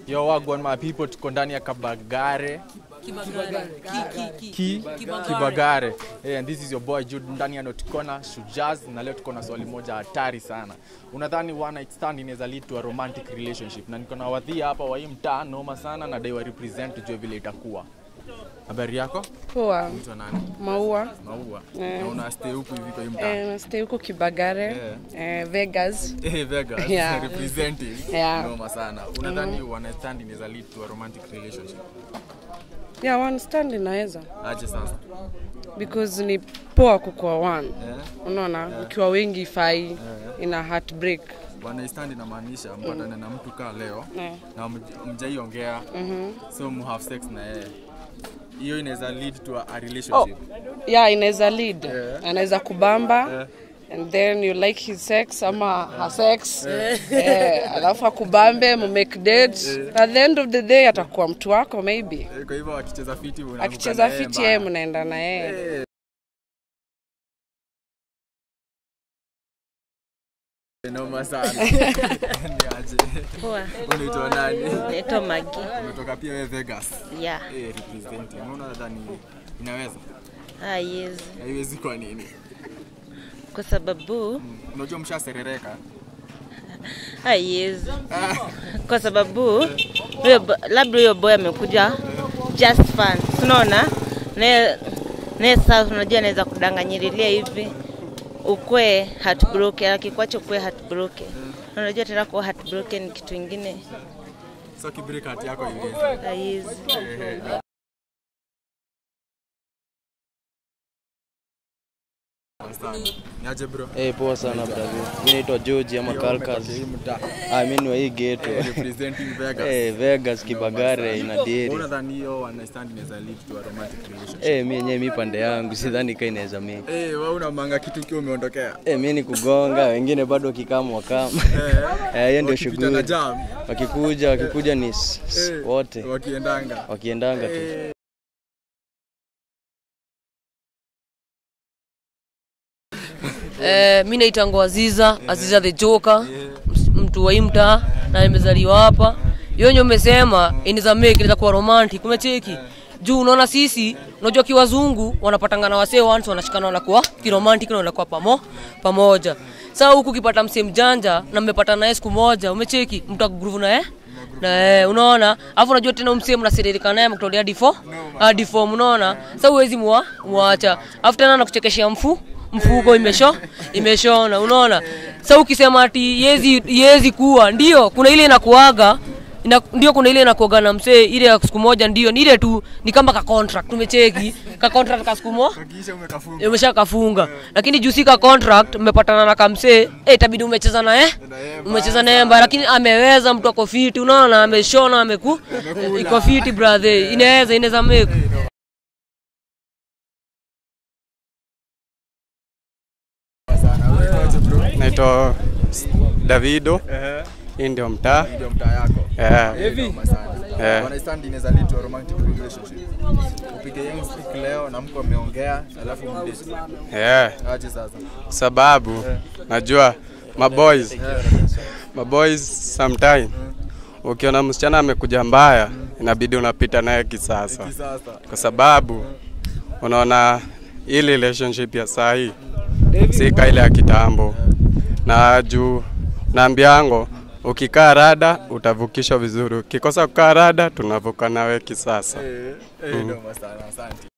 Yo wagwan my people, tuko ndani ya Kabagare ki Kibagare. Hey, and this is your boy Jude ndani ya Notikona Shujaz, na leo tuko na swali moja hatari sana. Unadhani one night stand inaweza lead to a romantic relationship? Na niko na wadhia hapa wa hii mtaa noma sana, na dai wa represent tujue vile itakuwa. Habari yako? Poa, Mtu nani? maua Maua. Eh. Na una stay huku hivi kwa hii mtaa? eh, nastay huko Kibagare eh, Vegas. Eh, Vegas Yeah. representing. Yeah. Noma sana. Unadhani one night stand inaweza lead to a romantic relationship? Yeah, one stand inaweza Aje sasa? because ni poa kukuwa one. Eh? Unaona, ukiwa wengi fai ina heartbreak. One night stand inamaanisha mpatane na mtu kaa leo Eh. na mj- mjaiongea so mu have sex na yeye hiyo inaweza lead to a, a relationship Yeah, inaweza lead. Yeah. Anaweza kubamba Yeah. and then you like his sex ama her sex eh, alafu akubambe mu make date at the end of the day atakuwa mtu wako maybe Eh, kwa hivyo akicheza fiti unaanguka akicheza na yeye fiti yeye mbaya. mnaenda na yeye Eh. noma sana niaje Poa, unaitwa nani naitwa Magi. umetoka pia wewe Vegas Yeah. eh representing unaona nadhani inaweza Ah, yes. haiwezi kwa nini Kwa sababu unajua mshaserereka ah, yes. Kwa sababu huyo bo- labda huyo boy amekuja just fun. Unaona? Naye naye sasa unajua anaweza kudanganyirilia hivi ukwe heartbroken, akikwacha ukwe heartbroken. Unajua tena kuwa heartbroken ni kitu ingine. so kibreak hati yako iwezi Ah, yes. niaje bro Eh, poa sana brother. Mimi naitwa George ama Kalkas. Ah, mimi ni wa hii ghetto. representing Vegas Eh, Vegas Kibagare ina deri. unadhani hiyo one night stand inaweza lead to a romantic relationship Eh, mimi yenyewe mi pande yangu sidhani kai inaweza mimi. eh wewe unamanga kitu kiwa umeondokea Eh, mimi ni kugonga, wengine bado wakikama wakama. Eh, hiyo ndio wakipita na shughuli. jam Wakikuja, wakikuja ni s- s- eh, wote wakiendanga wakiendanga tu. Eh, Eh, mi naitangwa Aziza, Aziza the Joker, ms- mtu wa hii mtaa na nimezaliwa hapa. Yonyo umesema inaweza make inaweza kuwa romantic, umecheki? Juu unaona sisi, unajua kiwazungu wanapatanga na wasee once wanashikana wanakuwa kiromantic na wanakuwa pamo pamoja. Sasa huku ukipata msee mjanja na mmepata naye siku moja, umecheki? Mtagroove na eh? Na eh, unaona? Alafu unajua tena msee mnasiririka naye mkitolea difo, hadi form unaona? Sasa huwezi mwa muacha. Alafu tena nakuchekeshea mfu mfuko imesho imeshona unaona sa ukisema ati yezi yezi kuwa ndio kuna ile inakuaga ina, ndio kuna ile inakuaga na msee ile ya siku moja ndio ni ile tu ni kama ka contract umecheki ka contract ka siku moja kisha umekafunga umesha kafunga lakini juu si ka contract mmepatana na kamsee eh itabidi umecheza na eh Na yeye umecheza na yeye mbaya lakini ameweza mtu ako fiti unaona ameshona ameku iko fiti brother inaweza inaweza make sana unaitwaje bro naitwa Davido, hii ndio mtaa ndio mtaa yako eh, Eh, noma sana Eh. one night stand inaweza lead to a romantic relationship upige young stick leo na mko ameongea alafu mdate eh, aje sasa sababu najua maboys maboys sometime ukiona msichana amekuja mbaya inabidi unapita naye kisasa, sasa kwa sababu unaona hii relationship ya saa hii si ka ile ya kitambo, na juu naambiango ukikaa rada utavukishwa vizuri, ukikosa kukaa rada tunavuka nawe kisasa. eh eh noma sana asante